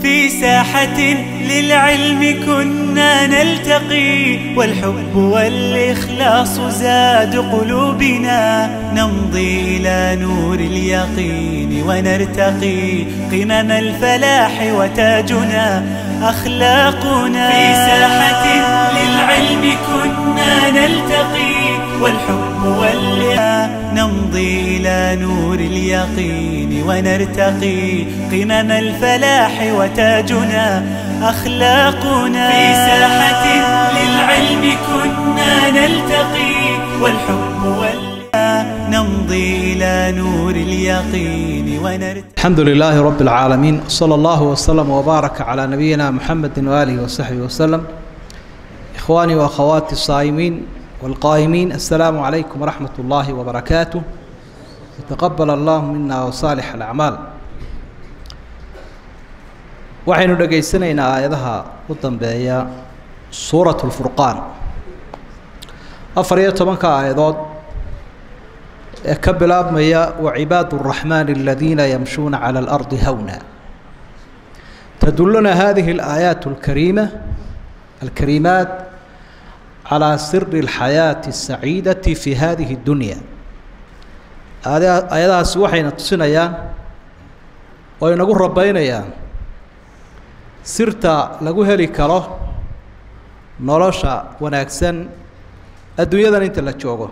في ساحة للعلم كنا نلتقي والحب والإخلاص زاد قلوبنا نمضي إلى نور اليقين ونرتقي قمم الفلاح وتاجنا أخلاقنا في ساحة للعلم كنا نلتقي والحب والإخلاص نمضي إلى نور اليقين ونرتقي قمم الفلاح وتاجنا أخلاقنا في ساحة للعلم كنا نلتقي والحب والإخلاص نمضي إلى نور اليقين ونرتقي الحمد لله رب العالمين صلى الله وسلم وبارك على نبينا محمد وآله وصحبه وسلم إخواني وأخواتي الصائمين والقائمين السلام عليكم ورحمة الله وبركاته وتقبل الله منا وصالح الأعمال waxaynu dhegaysanaynaa aayadaha u dambeeya suurat lfurqaan afar iyo tobanka aayadood ee ka bilaabmaya wacibaad الraxmaan aladiina yamshuuna calى اlardi hawna taduluna hadihi اlaayaat اlkariima alkariimaat calى siri اlxayaaةi الsaciidati fi hadihi اdunya aayadahaasi waxayna tusinayaan oo inagu rabeynayaan sirta lagu heli karo nolosha wanaagsan adduunyadan inta la joogo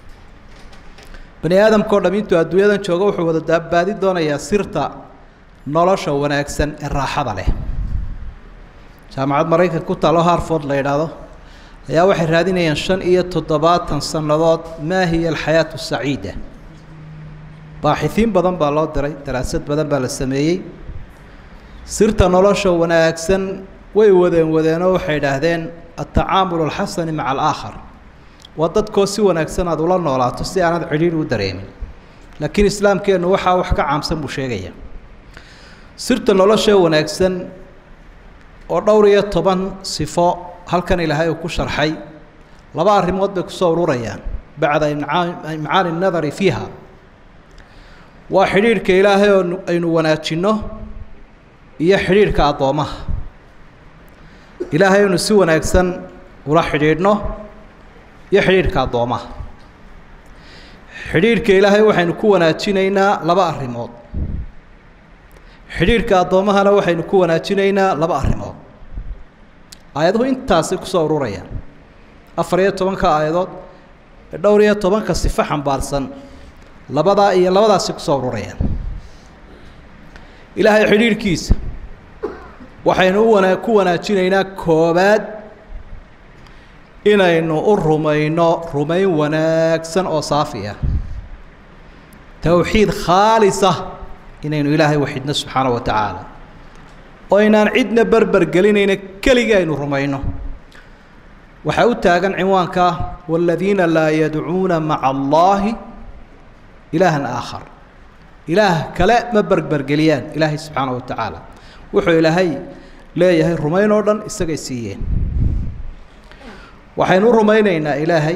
bani aadamka o dham intuu adduunyadan joogo wuxuu wada daabaadi doonayaa sirta nolosha wanaagsan ee raaxada leh jaamacad maraykanka ku taalo harford la yidhaahdo ayaa waxay raadinayaan shan iyo toddobaatan sannadood maa hiya alxayaatu saciida baaxihiin badan baa loo diray daraasad badan baa la sameeyey sirta nolosha wanaagsan way wadeen wadeenoo waxay idhaahdeen altacaamul alxasani maca alaakhar waa dadkoo si wanaagsan aad ula noolaato si aanad cidhiidhi u dareemin laakiin islaamkeennu waxaa wax ka caamsan buu sheegaya sirta nolosha wanaagsan oo dhowr iyo toban sifo halkan ilaahay uu ku sharxay laba arrimood bay kusoo ururayaan bacda imcaani nadari fiiha waa xidhiidhka ilaahay oo aynu wanaajinno iyo xidhiidhka addoommaha ilaahay aynu si wanaagsan ula xidhiidhno iyo xidhiidhka addoommaha xidhiidhka ilaahay waxaynu ku wanaajinaynaa laba arrimood xidhiidhka addoommahana waxaynu ku wanaajinaynaa laba arrimood aayaduhu intaasi kusoo ururayaan afar iyo tobanka aayadood ee dhowr iyo tobanka sifo xambaarsan labadaa iyo labadaasi kusoo ururayaan ilaahay xidhiidhkiisa waxaynu u wana ku wanaajinaynaa koobaad inaynu u rumayno rumayn wanaagsan oo saafi ah towxiid khaalisa inaynu ilaahay waxidno subxaana wa tacaala oo aynaan cidna berber gelinayna keligii aynu rumayno waxaa u taagan cinwaanka waaladiina laa yadcuuna maca allaahi ilaahan aakhar ilaah kale ma berbergeliyaan ilaahay subxaana wa tacaala wuxuu ilaahay leeyahay rumayn oo dhan isagay siiyeen waxaynu u rumaynaynaa ilaahay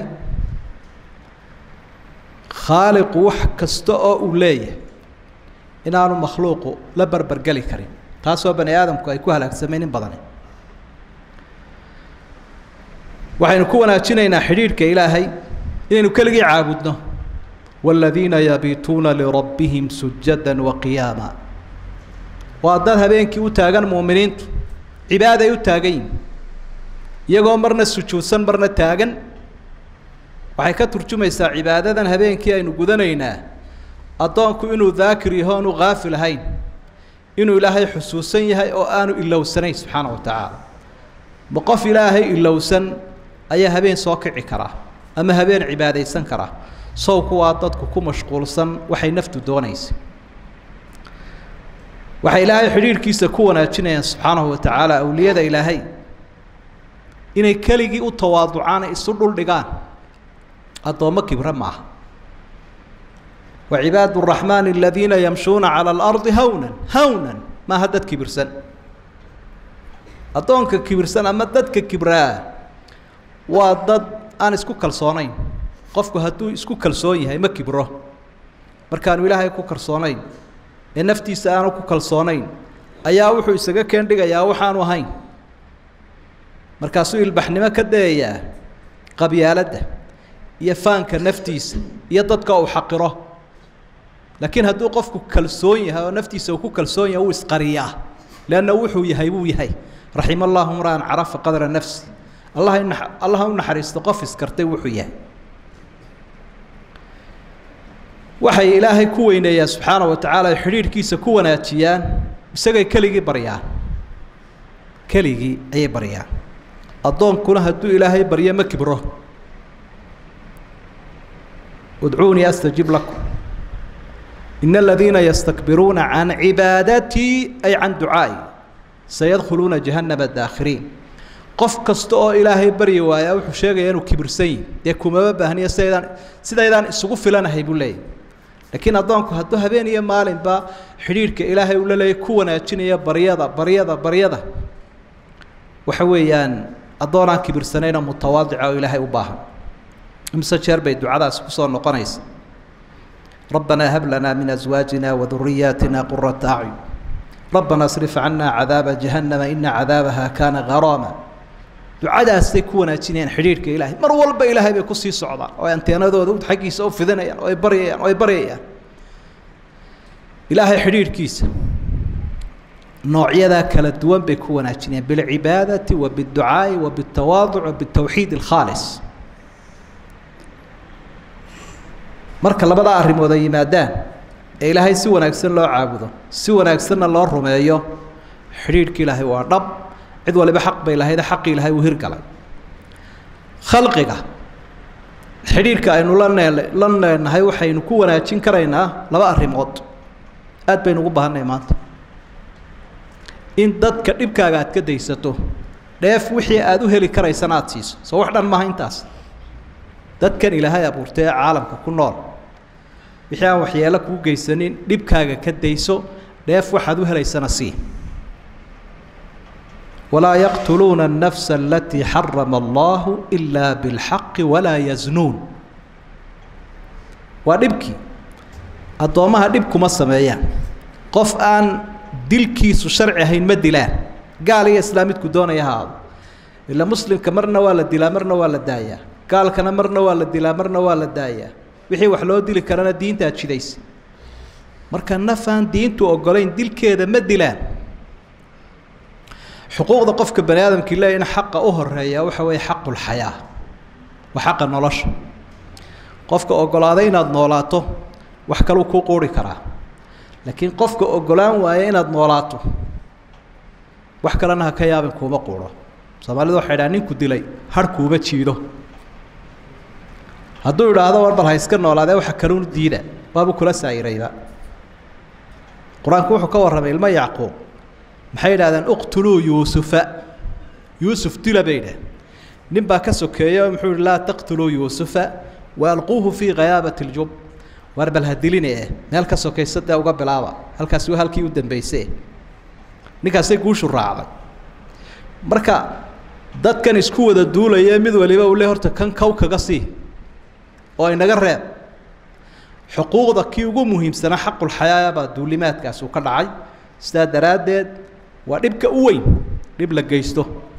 khaaliqu wax kasta oo uu leeyahay inaanu makhluuqu la berbergeli karin taasoo bani aadamku ay ku halaagsameen in badani waxaynu ku wanaajinaynaa xidhiidhka ilaahay inaynu keligii caabudno waaladiina yabiituuna lirabbihim sujada waqiyaama waa dad habeenkii u taagan muuminiintu cibaaday u taagan yihin iyagoo marna sujuudsan marna taagan waxay ka turjumaysaa cibaadadan habeenkii aynu gudanaynaa addoonku inuu daakir yaho aanu haafil ahayn inuu ilaahay xusuusan yahay oo aanu ilowsanayn subxaana wa tacaala ma qof ilaahay ilowsan ayaa habeen soo kici karaa ama habeen cibaadaysan karaa sawku waa dadku ku mashquulsan waxay naftu doonaysa waxay ilaahay xidhiidhkiisa ku wanaajinayaan subxaanahu wa tacaala awliyada ilaahay inay keligii u tawaaducaan isu dhuldhigaan addoommo kibre maaha wa cibaadu araxmaani aladiina yamshuuna cala alardi hawnan hawnan maaha dad kibirsan addoonka kibirsan ama dadka kibraa waa dad aan isku kalsoonayn qofku hadduu isku kalsoon yahay ma kibro markaanu ilaahay ku kalsoonayn ee naftiisa aanu ku kalsoonayn ayaa wuxuu isaga keen dhigayaa waxaanu ahayn markaasuu ilbaxnimo ka dayayaa qabyaaladda iyo faanka naftiisa iyo dadka uu xaqiro laakiin hadduu qofku kalsoon yahay oo naftiisa uu ku kalsoon yahay uu isqariyaa leanna wuxuu yahay wuu yahay raxima allahu mra'an carafa qadra nafsi allah allah u naxariisto qof iskartay wuxuu yahay waxay ilaahay ku weyneeyaan subxaana wa tacaala ay xidhiidhkiisa ku wanaajiyaan isagay keligii baryaan keligii ayay baryaan addoonkuna hadduu ilaahay baryo ma kibro udcuunii astajib lakum in aladiina yastakbiruuna can cibaadatii ay can ducaa'i sayadkhuluuna jahannama daakhiriin qof kasta oo ilaahay baryi waaya wuxuu sheegaya inuu kibirsan yihi dee kumaba baahniyo sidaydaan sidaydaan isugu filanahay buu leeyahy laakiin addoonku hadduu habeen iyo maalinba xidhiidhka ilaahay uu la leeyay ku wanaajinaya baryada baryada baryada waxa weeyaan addoonaan kibirsanayna mutawaadica oo ilaahay u baahan imise jeer bay ducadaasi kusoo noqonaysa rabbanaa hab lanaa min aswaajina waduriyaatina qurata acyun rabbana asrif cana cadaaba jahannama ina cadaabaha kaana garaama ducadaasay ku wanaajinayaan xidhiidhka ilaahay mar walba ilaahay bay kusii socdaan oo ay anteenadooda xaggiisa u fidinayaan oo ay baryayaan oo ay baryayaan ilaahay xidhiidhkiisa noocyadaa kala duwan bay ku wanaajinayaan bilcibaadati wa biاdducaa'i wa biاtawaaduc wa biاtawxiid اlkhaalis marka labadaa arrimood ay yimaadaan ee ilaahay si wanaagsan loo caabudo si wanaagsanna loo rumeeyo xidhiidhka ilaahay waa dhab cid waliba xaq bay lahayd xaqii ilaahay uu hirgalay khalqiga xidhiidhka aynu la neel la leenahay waxaynu ku wanaajin karaynaa laba arrimood aad baynu ugu baahannahay maanta in dadka dhibkaaga aad ka daysato dheef wixii aada u heli karaysana aada siiso soo wax dhan maaha intaas dadkan ilaahay abuurtay ee caalamka ku nool wixii aan waxyeelo kuu geysanin dhibkaaga ka dayso dheef waxaad u helaysana sii walaa yaqtuluuna الnafsa alatii xarama allahu ilaa biاlxaqi walaa yaznuun waa dhibkii addoommaha dhib kuma sameeyaan qof aan dilkiisu sharci ahayn ma dilaan gaal iyo islaam midku doonaya ha aado ila muslimka marna waa la dilaa marna waa la daayaa gaalkana marna waa la dilaa marna waa la daayaa wixii wax loo dili karana diintaa jidaysa marka nafaan diintu ogolayn dilkeeda ma dilaan xuquuqda qofka bani aadamkii leeya in xaqa u horeeya waxa weeye xaqulxayaa waa xaqa nolosha qofka ogolaaday inaad noolaato wax kaluu kuu quuri karaa laakiin qofka ogolaan waaya inaad noolaato wax kalena ha ka yaabin kuuma quuro soomaalidu waxay dhaha ninku dilay har kuuma jiido hadduu idhaahdo war bal ha iska noolaadee waxa kaluun diida waabuu kula saa'irayba qur-aanku wuxuu ka warramay ilmo yacquub maxay yidhahdeen uqtuluu yuusufa yuusuf dila bay idhah nin baa ka sokeeya oo muxuu yihi laa taqtuluu yuusufa wa alquuhu fii khayaabati اljub waar bal ha diline eh meel ka sokaysa dee uga bilaaba halkaasi waa halkii u dambeysay ninkaasay guushu raacday marka dadkan isku wada duulaya mid waliba uu le horta kan kow kaga sii oo inaga reeb xuquuqda kii ugu muhiimsanaa xaqulxayaa baa duulimaadkaasi uu ka dhacay sidaa daraaddeed waa dhibka u weyn dhib la geysto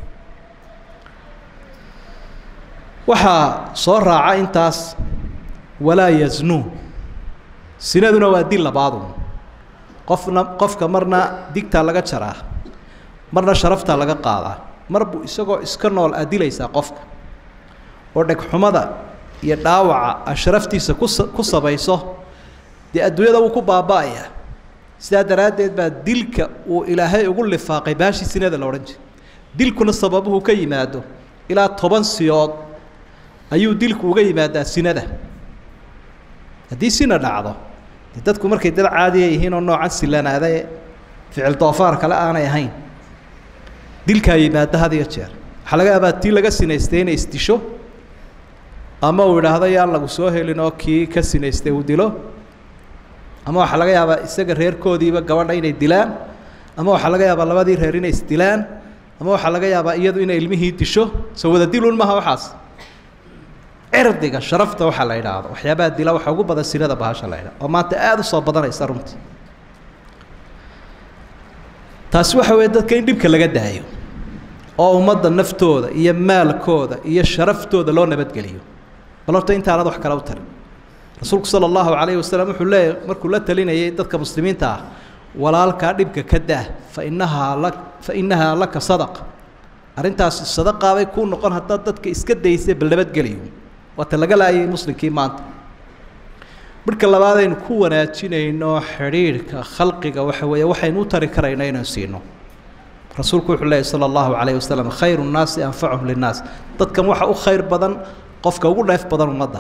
waxaa soo raaca intaas walaa yaznuun sinaduna waa dil labaadu qofna qofka marna digtaa laga jaraa marna sharaftaa laga qaadaa mar buu isagoo iska nool aad dilaysaa qofka oo dhegxumada iyo dhaawaca a sharaftiisa kus ku sabayso dee adduunyada wuu ku baaba'ayaa sidaa daraaddeed baa dilka uu ilaahay ugu lifaaqay baashii sinada la odhan jiray dilkuna sababuhu ka yimaado ilaa toban siyood ayuu dilku uga yimaadaa sinada haddii sina dhacdo de dadku markay dad caadiya yihiin oo noocan silanaadae ficil doofaar kale aanay ahayn dilkaa yimaada had iyo jeer waxaa laga yaabaa tii laga sinaystay inay isdisho ama uu idhaahdo yaan lagu soo helin oo kii ka sinaystay uu dilo ama waxaa laga yaabaa isaga reerkoodiiba gabadha inay dilaan ama waxaa laga yaabaa labadii reer inay isdilaan ama waxaa laga yaabaa iyadu inay ilmihii disho soo wada dilun maha waxaas cirdiga sharafta waxaa la idhaahdo waxyaabaha dila waxaa ugu badan sinada bahasha la idhahdo oo maanta aada u soo badanaysa runtii taasi waxa weeye dadka in dhibka laga daayo oo ummadda naftooda iyo maalkooda iyo sharaftooda loo nabadgeliyo bal horta intaanad wax kale u tarin rasuulku sala allahu calayhi wasalam wuxuu leeyahy markuu la talinayay dadka muslimiinta ah walaalkaa dhibka ka daa fa inahaa la fa innahaa laka sadaqa arrintaasi sadaqaabay kuu noqon haddaad dadka iska daysay bal nabadgeliyo waata laga laayay muslimkii maanta marka labaad aynu ku wanaajinayno xidhiidhka khalqiga waxa weeye waxaynu u tari karayno inaynu siino rasuulku wuxuu leeyahy sala allahu calayhi wasalam khayru nnaasi anfacuhum linnaas dadkan waxa u khayr badan qofka ugu dheef badan ummadda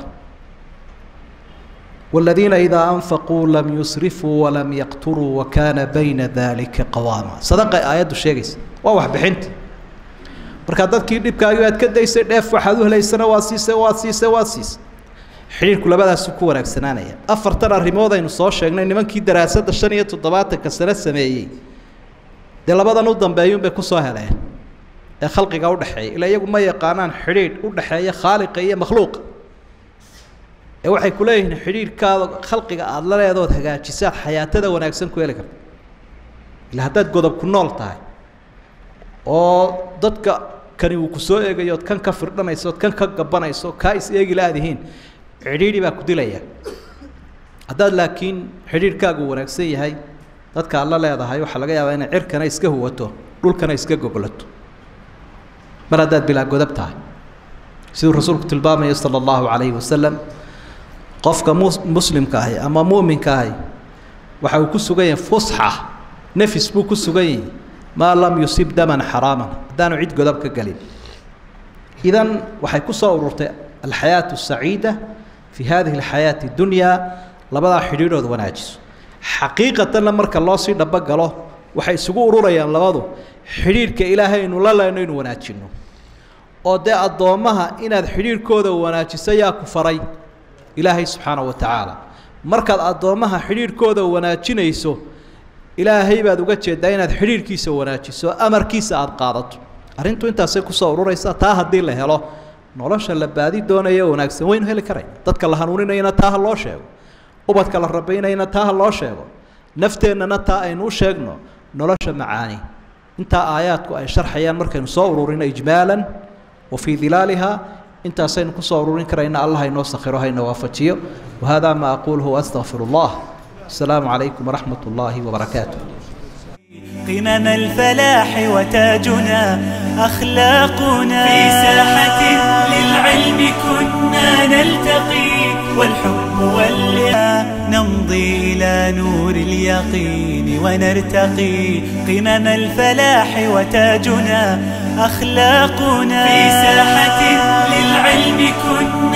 والذيiنa إذا أنفقوا لم يسرفوا ولم يقتروا وكاna بينa ذلika قواما صدقay aayaddu sheegaysa waa wax bixinta markaa dadkii dhibkaagi aad ka daysay dheef waxaad u helaysana waad siisay waad siisay waad siisay xidhiirku labadaasu ku wanaagsanaanaya afartan arrimood aynu soo sheegnay nimankii daraasadda shan iyo toddobaatanka sano sameeyey dee labadan u dambeeyun bay kusoo heleen ee khalqiga udhexeeya ilaa iyagu ma yaqaanaan xidhiidh udhexeeya khaaliqa iyo makhluuqa ee waxay ku leeyihiin xidhiidhkaada khalqiga aada la leedood hagaajisaad xayaatada wanaagsan ku heli karta ila haddaad godob ku nool tahay oo dadka kani uu ku soo eegayo ood kan ka firdhanayso ood kan ka gabanayso kaa is eegi la-dihiin xidhiidhi baa ku dilaya haddaad laakiin xidhiidhkaagu wanaagsan yahay dadka aad la leedahay waxaa laga yaabaa inay cirkana iska huwato dhulkana iska gogolato mar haddaad bilaa godab tahay siduu rasuulku tilmaamayo sala allahu calayhi wasalam qofka mu muslimka ahi ama mu'minka ahi waxa uu ku sugan yahay fusxa nefis buu ku sugan yahay maa lam yusib daman xaraaman haddaanu cid godob ka gelin idan waxay ku soo ururtay alxayaatu asaciida fi hadihi alxayaati dunyaa labadaa xidhiidhood wanaajiso xaqiiqatanna marka loo sii dhabogalo waxay isugu ururayaan labadu xidhiidhka ilaahaynu la leyno inu wanaajinno oo dee addoommaha inaad xidhiidhkooda wanaajiso yaa ku faray ilaahay subxaanahu wa tacaala markaad addoommaha xidhiidhkooda wanaajinayso ilaahay baad uga jeedaa inaad xidhiidhkiisa wanaajiso amarkiisa aada qaadato arrintu intaasay kusoo ururaysaa taa haddii la helo nolosha la baadi doonayo wanaagsan waynu heli karayna dadka la hanuuninayana taa ha loo sheego ubadka la rabaynayana taa ha loo sheego nafteennana taa aynu u sheegno nolosha macaani intaa aayaadku ay sharxayaan markaynu soo ururino ijmaalan wa fii dilaaliha intaasaynu kusoo ururin karayna allah haynoo sakhiro hayna waafajiyo wahada ma aquluhu waastaqfir اllah asalaamu calaykum waraxmat اllahi wbarakaatu قمم الفلاح وتاجنا أخلاقنا في ساحة للعلم كنا نلتقي والحب واللقاء نمضي إلى نور اليقين ونرتقي قمم الفلاح وتاجنا أخلاقنا في ساحة للعلم كنا